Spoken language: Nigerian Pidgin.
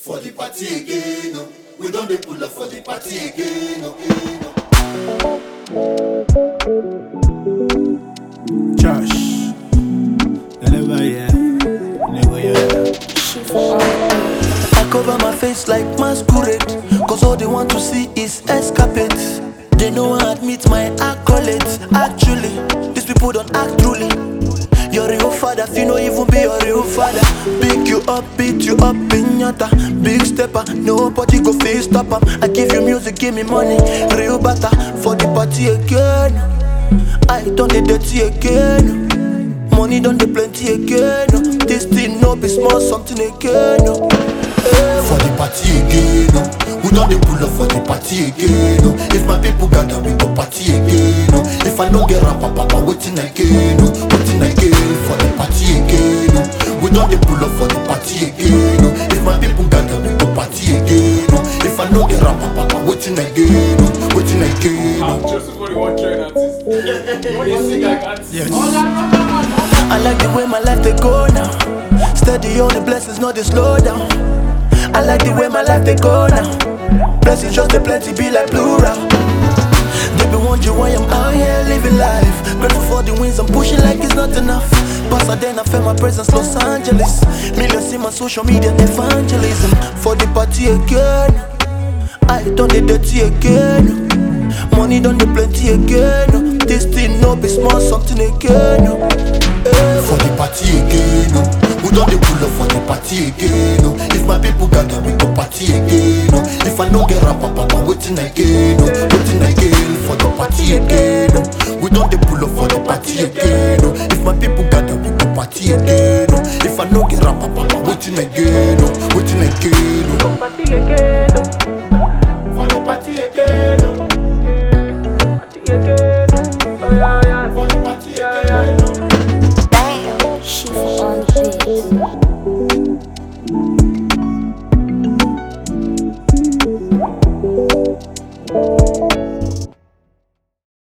for the party again. oh. We don't dey pull up for the party again. oh, again, oh. Josh. Never yeah. Never yeah. I cover my face like masquerade Cause all they want to see is escapade They know I admit my accolades Actually, these people don't act truly Your real father, if you know even be your real father Pick you up, beat you up in yata Big stepper, nobody go face stop am I give you music, give me money Real butter, for the party again I done the dirty again Money done the plenty again. oh. This thing no be small something again. oh. Eh, For the party again. oh. We don't dey pull up for the party again. oh. If my people gather, we go party again. oh. If I no get rap, papa, waiting again. oh. Waiting again for the party again. oh. We don't dey pull up for the party again. oh. If my people gather, we go party again. oh. If I no get rap, papa, waiting again. oh. Waiting again. oh. I'm just a 41 train artist. What do you think I got? Yes. I like the way my life they go now. Steady on the blessings, not the slow down. I like the way my life they go now. Blessings just the plenty be like plural. They be wondering why I'm out here living life. Grateful for the wins, I'm pushing like it's not enough. Pasadena, felt my presence, Los Angeles. Millions in my social media evangelism. For the party again. I done the dirty again. Money done the plenty again. This thing no be small something again. Eh, for the party again. Oh. We don't dey pull up for the party again. Oh. If my people gather, we go party again. Oh. If I no get rap, papa, waiting again. Oh. Waiting again for the party again. Oh. We don't dey pull up for the party again. Oh. If my people gather, we go party again. Oh. If I no get rap, papa, waiting again. Oh. Waiting again. Oh. Party again. For the party again. Oh. Party again. Oh, yeah, yeah. For the party again. Oh. Damn, she on the beat.